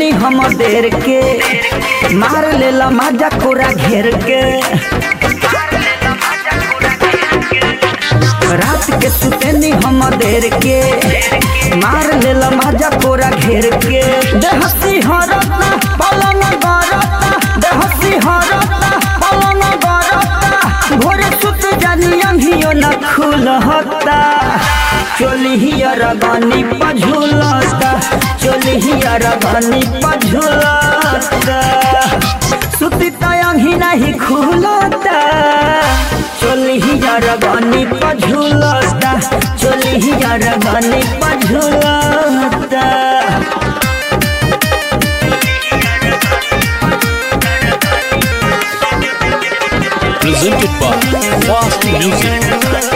सुतेनी हम देर के मार लेला माजा कोरा घेर के रात के सुतेनी हम देर के मार लेला माजा कोरा घेर के देहसी हरता पलंग गरता देहसी हरता पलंग गरता भोरे सुत जानी अंधियो न खुलहता चोली हियर गनी पझुलता चोली हियर गनी पझुलता सुती तयंगी नहीं खुलता चोली हियर गनी पझुलता चोली हियर गनी पझुलता presented by Fast Music.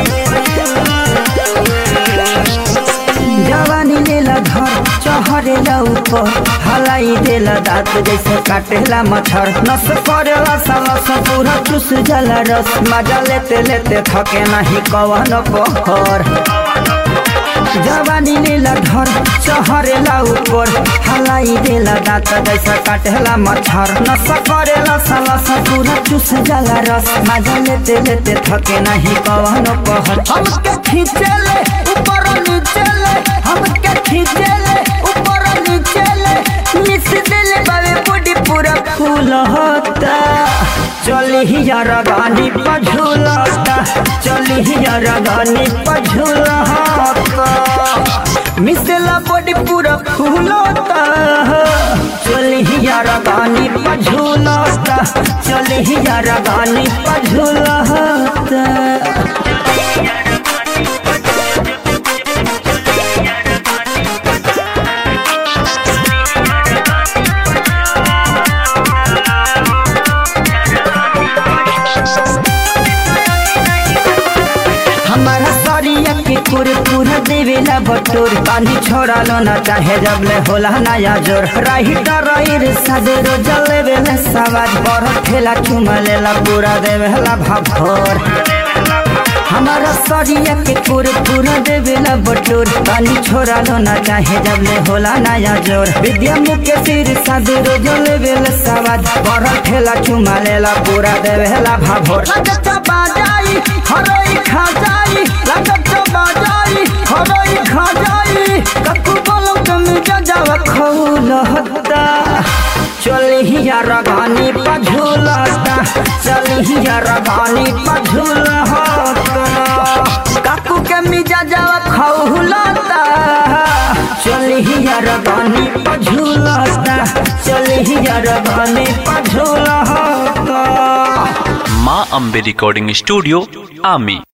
जवानी लेला घर चहरेला ऊपर हलाई देला दांत जैसे काटेला मच्छर नस करेला सालस पूरा चुस जाला रस मजा लेते लेते थके नहीं कवन पहर जवानी लेला घर चहरेला ऊपर हलाई देला दांत जैसे काटेला मच्छर नस करेला सालस पूरा चुस जाला रस मजा लेते लेते थके नहीं कवन पहर हमके खींचेले ऊपर नीचे ले हमके खींचे ले ऊपर नीचे ले मिस दिल बावे बॉडी पूरा फूल होता चली ही यार गानी पझुलता चली ही यार गानी पझुलता मिसला बॉडी पूरा फूल होता चली ही यार गानी पझुलता चली ही यार गानी पझुलता हमारा सरिया के कुर पूरा देवेला बटोर पानी छोड़ा लो ना चाहे जब ले होला नया जोर राही डराइर सदरो जले बेले सवाज पर ठेला चुमा लेला पूरा देवेला भाभोर हमारा सरिया के कुर पूरा देवेला बटोर पानी छोड़ा लो ना चाहे जब ले होला नया जोर विद्या मुके सिर सदरो जले बेले सवाज पर ठेला चुमा लेला पूरा देवेला भाभोर लगता बाजाई हरोई खा जाई लगत बाजाई हरोई खा जाई ककु बोलो तुम जजाव खौल हत्ता चली ही यार गानी पझुलता चली ही यार गानी पझुल काकू के मिजा जावा खौलता चली ही यार गानी पझुलता चली ही यार गानी पझुलता Ma Ambe Recording Studio, Ami.